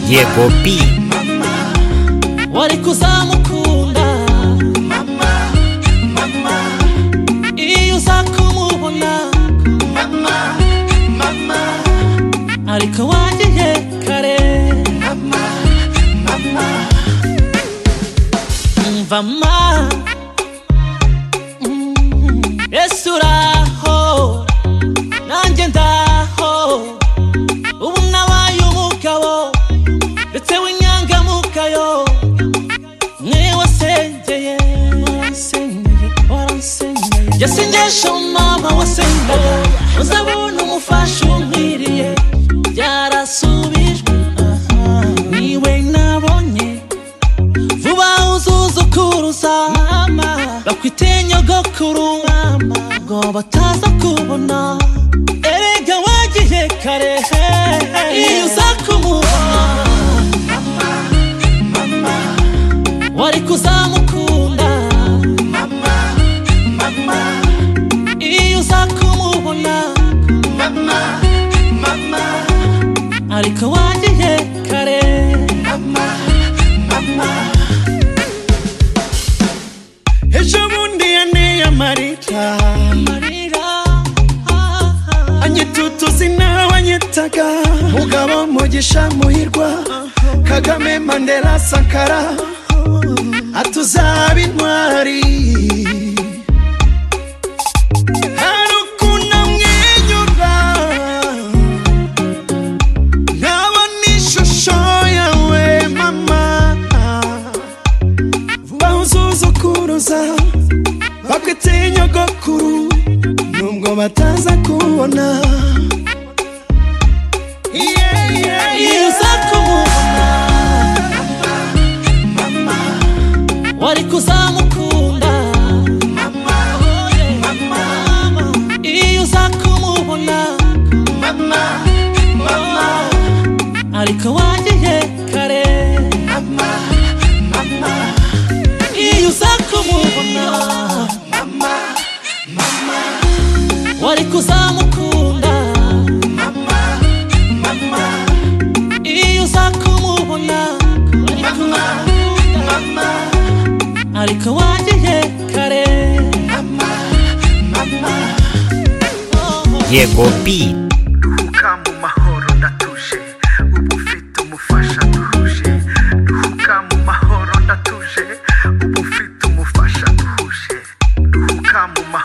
ye bobi wari kuzamukunda iyo uza kumubona ariko wagiye kare umva ma Mm, ese uraho nanjye ndaho ubu nabaye umugabo ndetse w'inyangamugayo mwe wasengeye waransengeye waransengeye yasengesha mama wasengaga uzabona umufasha umwiriye byarasubijwe aha. niwe nabonye vuba uzuzukuruza mama bakwite nyogokuru mama ngo bataza kubona erega wagiye kare iyo uza kumubona wari kuzamukunda iyo uza kumubona ariko wagiye kare ejo bundi yaneye amarira amarira ah, ah. anyita utuzi nawe anyitaga mugabo mugisha muhirwa kagame mandela sankara atuzaba intwari hari ukuntu amwenyura nkabona ishusho yawe mama vuba uzuzukuruza bakwite nyogokuru nubwo bataza kubona Yeah, yeah, iyo yeah. uza kumubona wari kuzamukunda Oh, yeah. iyo uza kumubona Oh, ariko wagiye kare iyo uza kumubona wari kuzamukunda iyo uza kumubona wari kumukunda ariko wagiye kare ye bobi duhuka mu mahoro ndatuje ubu mfite umufasha duhuje duhuka mu mahoro ndatuje ubu mfite umufasha duhuje duhuka mu mahoro